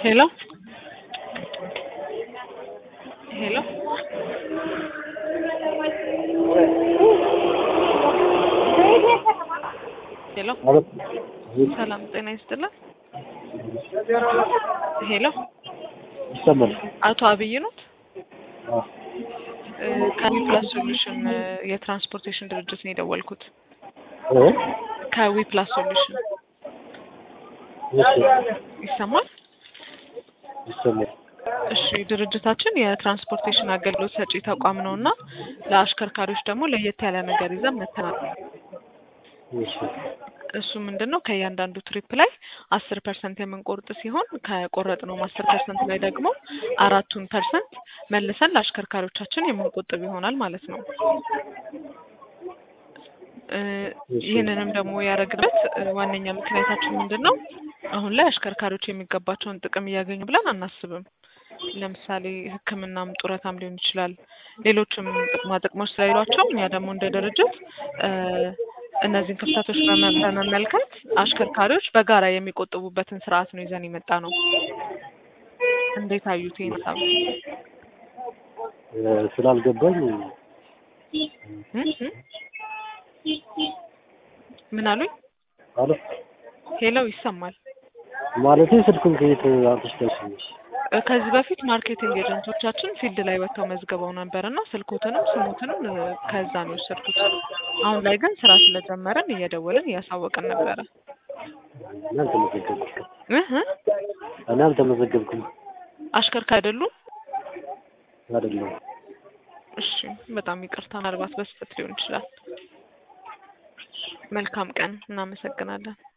Hello? Hello? ሄሎ ማለት ሰላም ጤና ይስጥልን። ሄሎ ይሰማል። አቶ አብይ ኖት? አዎ። ከዊ ፕላስ ሶሉሽን የትራንስፖርቴሽን ድርጅት ነው የደወልኩት። እ? ከዊ ፕላስ ሶሉሽን እሺ፣ ይሰማል? ይሰማል። እሺ ድርጅታችን የትራንስፖርቴሽን አገልግሎት ሰጪ ተቋም ነው እና ለአሽከርካሪዎች ደግሞ ለየት ያለ ነገር ይዘን መጥተናል። እሺ፣ እሱ ምንድን ነው ከእያንዳንዱ ትሪፕ ላይ አስር ፐርሰንት የምንቆርጥ ሲሆን ከቆረጥነውም አስር ፐርሰንት ላይ ደግሞ አራቱን ፐርሰንት መልሰን ለአሽከርካሪዎቻችን የምንቆጥብ ይሆናል ማለት ነው። እ ይህንንም ደግሞ ያደረግንበት እ ዋነኛ ምክንያታችን ምንድን ነው? አሁን ላይ አሽከርካሪዎች የሚገባቸውን ጥቅም እያገኙ ብለን አናስብም። ለምሳሌ ሕክምናም ጡረታም ሊሆን ይችላል። ሌሎችም ጥቅማ ጥቅሞች ስለሌሏቸው እኛ ደግሞ እንደ ድርጅት እ እነዚህን ክፍተቶች በመ- በመመልከት አሽከርካሪዎች በጋራ የሚቆጥቡበትን ስርዓት ነው ይዘን የመጣ ነው። እንዴት አዩት ይህን ሀሳብ? እ ስላልገባኝ እ እ ምን አሉኝ? ማለት ሄለው ይሰማል። ማለቴ ስልኩን ከየት አምጥተሽ እ ከዚህ በፊት ማርኬቲንግ ኤጀንቶቻችን ፊልድ ላይ ወጥተው መዝግበው ነበር እና ስልኮትንም ስሞትንም እ ከዛ ነው የወሰድኩት። አሁን ላይ ግን ስራ ስለጀመረን እየደወልን እያሳወቅን ነበረ። እኔ አልተመዘገብኩም። እ እ እኔ አልተመዘገብኩም አሽከርካሪ አይደሉም? አይደለም። እሺ፣ በጣም ይቅርታ። ምናልባት በስህተት ሊሆን ይችላል። መልካም ቀን። እናመሰግናለን።